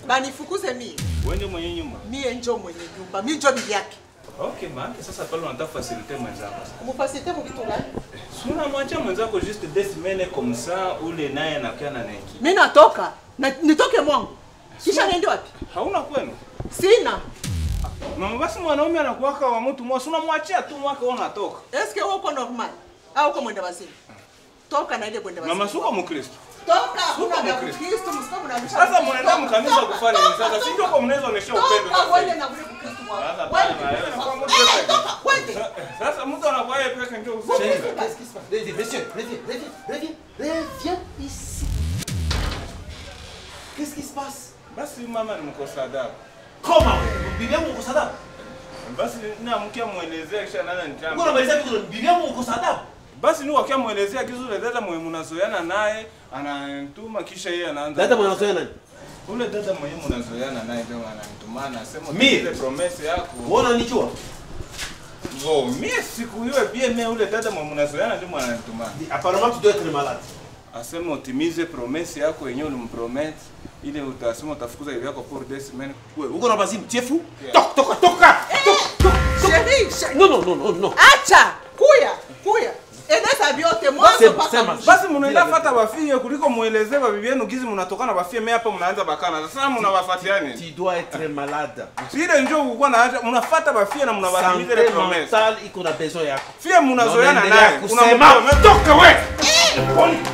banifukuze mie Wewe mwenye nyumba. mie njo mwenye nyumba mi njo bibi yake Okay, maana sasa pale unataka facilite mwenzako. mufasite mu vitu gani Suna mwacha mwenzako juste deux semaines comme ça ule naye anakuwa na neki. mi natoka na, nitoke mwangu kisha niende wapi Hauna kwenu? sina Mama basi mwanaume anakuwaka wa mtu mmoja, suna mwachia tu mwaka wewe unatoka. eske wewe uko normal au uko mwenda wazimu toka na ile mwenda wazimu Mama suko Mkristo. toka Suka kuna Mkristo. Kristo msiko mnabisha Sasa mnaenda mkanisa kufanya nini sasa? Si ndio kwa mnaweza onyesha upendo toka sasa. wende na kule Kristo Sasa wako bana, wende wewe unakuwa mtu Eh, peke. toka wende Sasa mtu anakuwa yeye peke ndio Chérie, useme. qu'est-ce qui se passe Reviens, monsieur, reviens, reviens, reviens, reviens ici. Qu'est-ce qui se passe Basi mama ni mkosa adabu. Comment Bibi yangu uko sada? Basi namkia muelezea kisha nana Uko nitamba. unamaliza vitu bibi yangu uko sada? Basi ni wakia muelezea kizu ule dada mwenye mnazoeana naye ananituma kisha yeye anaanza. Dada mwana soya nani? Ule dada mwenye mnazoeana naye ndio ananituma anasema Mie? ile promesse yako. Wewe unanijua? Bo, mie siku hiyo pia mie ule dada mwenye mnazoeana ndio ananituma. Apparemment tu dois être malade. Asema utimize promesse yako yenyewe ulimpromet ile utasema utafukuza hivi yako pour deux semaines. Wewe uko na bazimu, tu es fou Yeah. Toka, toka, toka. Chérie, chérie. Non, non, non, non, non. acha kuya kuya eneza vyote mwanzo Sema, mpaka sema. mwisho. Basi mnaenda fata bafie kuliko muelezee babibi yenu gizi mnatokana bafie mimi hapa mnaanza bakana. Sasa mnawafuatia nini? Tu dois être malade. Ile njoo kulikuwa na haja mnafuata bafie na mnawatimiza ile Santé promesse. mentale iko na besoin yako. Fie mnazoeana Naendelea naye. kusema, Unampromete- toka wewe.